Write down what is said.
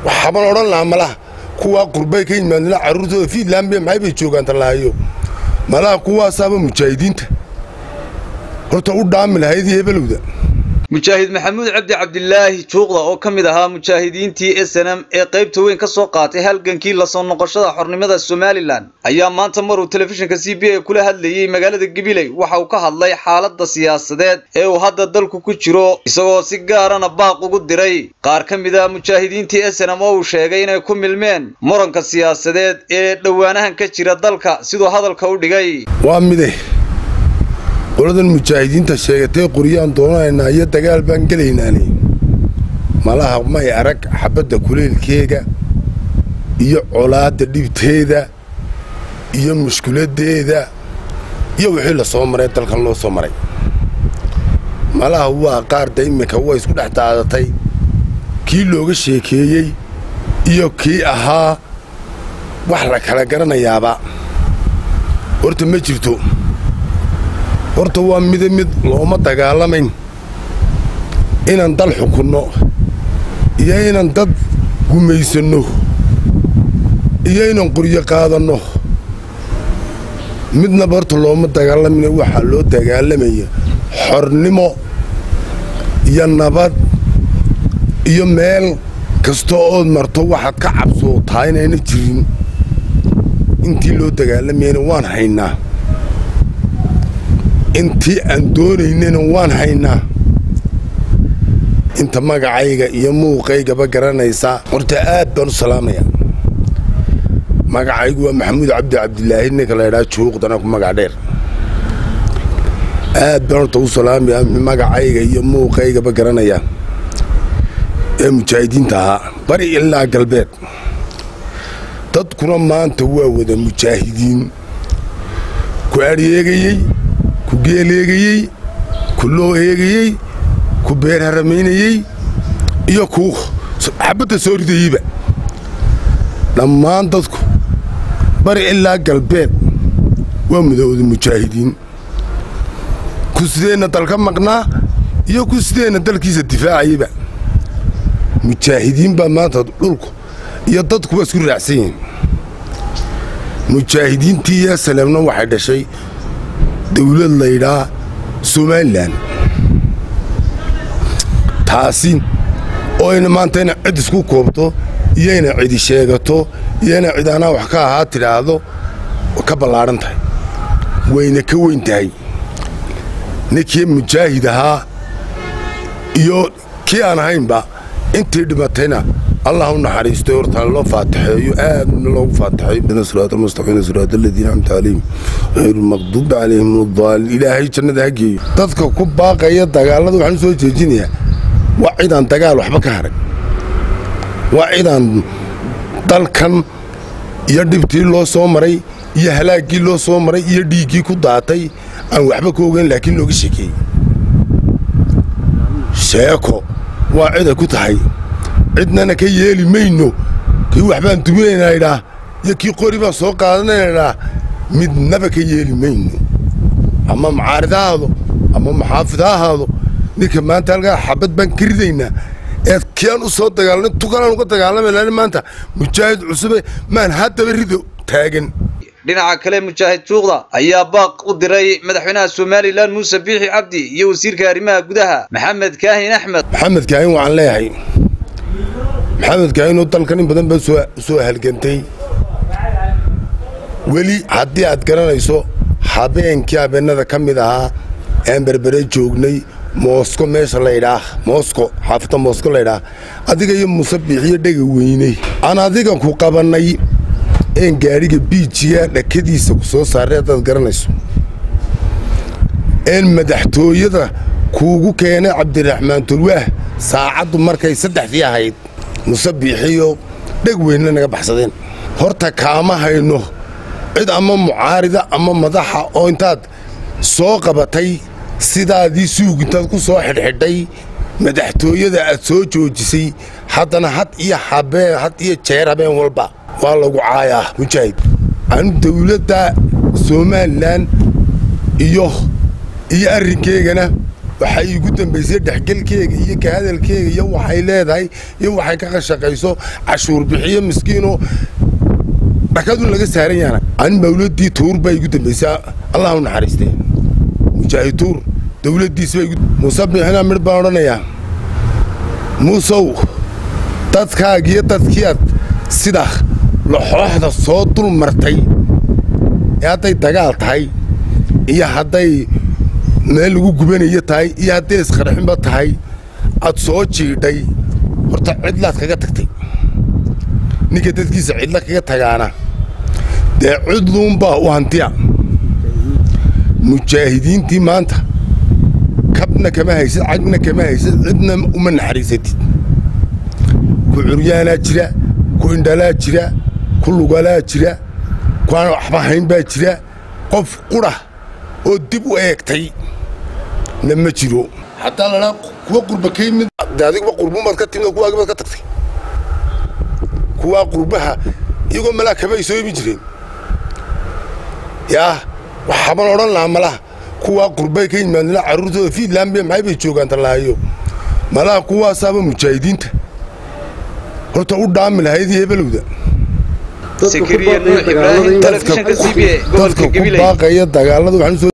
waxaban odhan lahaa malaha kuwaa qurbay ka yimaadna carruurtooda fiidland be maxay bay joogaan tallaayo malaha kuwaasaaba mujaahidiinta horta u dhaami lahayd hebelowda mujaahid maxamuud cabdi cabdilaahi juuqda oo ka mid ahaa mujaahidiintii snm ee qaybta weyn ka soo qaatay halgankii lasoo noqoshada xornimada somalilan ayaa maanta maruu telefishinka c b a kula hadlayey magaalada gabiley waxa uu ka hadlay xaaladda siyaasadeed ee uu hadda dalku ku jiro isagoo si gaarana baaq ugu diray qaar ka mid a mujaahidiintii snm oo uu sheegay inay ku milmeen muranka siyaasadeed ee dhowaanahan ka jira dalka siduu hadalka u dhigay waa mide qoladan mujaahidiinta sheegatay qoryaan doonanaynaa iyo dagaal baan gelaynaani malaha may arag xabadda kuleylkeega iyo colaadda dhibteeda iyo mushkuladdeeda iyo wixii la soo maray dalkan loo soo maray malaha waa qaarda iminka way isku dhex daadatay kii looga sheekeeyey iyo kii ahaa wax la kala garanayaaba horta ma jirto horta waa mida mid looma dagaalamayn inaan dal xukunno iyo inaan dad gumaysanno iyo inaan qoryo qaadanno midnaba horta looma dagaalamayna waxaa loo dagaalamaya xornimo iyo nabad iyo meel kasta ood marto waxaad ka cabsootaa inayna jirin intii loo dagaalamayana waan haynaa intii aan doonaynana waan haynaa inta magacayga iyo muuqaygaba garanaysaa horta aad baan u salaamayaa magacaygu waa maxamuud cabdi cabdilaahi ninka la ydhaha juuqdana ku magac dheer aad baan horta u salaamayaa magacayga iyo muuqaygaba garanayaa ee mujaahidiinta ahaa bari ilaa galbeed dadkuna maanta waa wada mujaahidiin ku adhyeegayey ku geeleegayey ku loo eegayey ku beer haramaynayey iyo ku xabadda soo ridayeyba dhammaan dadku bari ilaa galbeed waa mudowda mujaahidiin ku sideenna dalka maqnaa iyo ku sideenna dalkiisa difaacayeyba mujaahidiin baa maanta dhulku iyo dadkuba isku raacsan yihiin mujaahidiintii iyo saleemna waxay dhashay dawlad laydhaa somalilan taasi oo ayna maanta ina cid isku koobto iyo ina cidi sheegato iyo ina cid anaa wax ka ahaa tidhaahdo ka ballaadhan tahay wayna ka weyn tahay ninkii mujaahid ahaa iyo kii aan ahaynba intii dhimatayna allah u naxariisto horta loo faataxeeyo aadna loogu faataxeeyo siraat almustaqiim siraat aladiina amta calayhim hayru lmaqduubi calayhim wadaaliin ilaahay jannada ha geeyo dadka ku baaqaya dagaalada waxaan u soo jeejinayaa waa cidaan dagaal waxba ka haray waa cidaan dalkan iyo dhibtii loo soo maray iyo halaaggii loo soo maray iyo dhiiggii ku daatay aan waxba ka ogeyn laakiin looga sheekeeyey sheeko waa ciday ku tahay cidnana ka yeeli mayno kii waxbaan duminaynaa idhaa iyo kii qori baan soo qaadanaynaa midnaba ka yeeli mayno ama mucaarid ha ahaado ama muxaafid ha ahaado ninka maanta halkaa xabad baan ka ridaynaa eed kiaan u soo dagaalna tukanaan uga dagaalamayna maanta mujaahid cusube maan haddaba rido taagan dhinaca kale mujaahid juuqda ayaa baaq u diray madaxweynaha somalilan muuse biixi cabdi iyo wasiirka arrimaha gudaha maxamed kaahin axmed maxamed kaahin waxaan leeyahay maxamed kaahinoo dalkan in badan baa soo halgantay weli haddii aad garanayso habeenkii habeennada ka mid ahaa aan berbere joognay moosko meesha laydhaah moosko xaafadda moosko laydhaah adiga iyo muuse biixiyo dhega weyney aan adiga ku qabannay een gaadhiga biijiga dhakadiisa ku soo saaray haddaad garanayso een madaxtooyada kuugu keenay cabdiraxmaan tulwaah saacaddu markay saddexdii ahayd muse biixiyo dheg weynna naga baxsadeen horta kaama hayno cid ama mucaarida ama madaxa oo intaad soo qabatay sidaadii suug intaad ku soo xidhxidhay madaxtooyada aad soo joojisay haddana had iyo habeen had iyo jeer habeen walba waa lagu caayaa mujaahid anu dawladda somalilan iyo iyo arrinkeygana waxay iigu dambaysay dhexgelkeega iyo ka hadalkeega iyo waxay leedahay iyo waxay ka qashaqayso cashuur bixiyo miskiinoo dhakadun laga saaran yaana an mawladii tuur baa igu dambaysay allah u naxariistay mujaahid tuur dowladdiisba muuse biixina midh baan odhanayaa muusow dadkaagiyo dadkiiad sida laxooxda soo dul martay ee hadday dagaal tahay iyo hadday meel lagu gubanayo tahay iyo hadday isqarxinba tahay aad soo jiidhay horta cidlaad kaga tagtay ninka dadkiisa cidla kaga tagaana dee cidluunbaa u hantiya mujaahidiintii maanta kabna kama haysid cagna kama haysid cidna uma naxariisatid ku curyaanaa jira ku indhalaa jira ku lugalaa jira kuaan waxba hayn baa jira qof qura oo dib u eegtay na ma jiro hataa ladhaa kuwa qurba ka yimid de adiguba qurbumaad ka timid kuwaagibaad ka tagtay kuwaa qurbaha iyagoo malaa kaba ay soo imin jireen yaa waxaaban odhan lahaa malaha kuwaa qurbay ka yimaadna carruurtooda fiidland be maxay bay joogaan tallaayo malaha kuwaasaaba mujaahidiinta horta u dhaami lahaydii hebelowda sakariya nuux ibraahim telefishinka c b a gobolka dadka ku gabiley baaqaya dagaalada waxaan usoo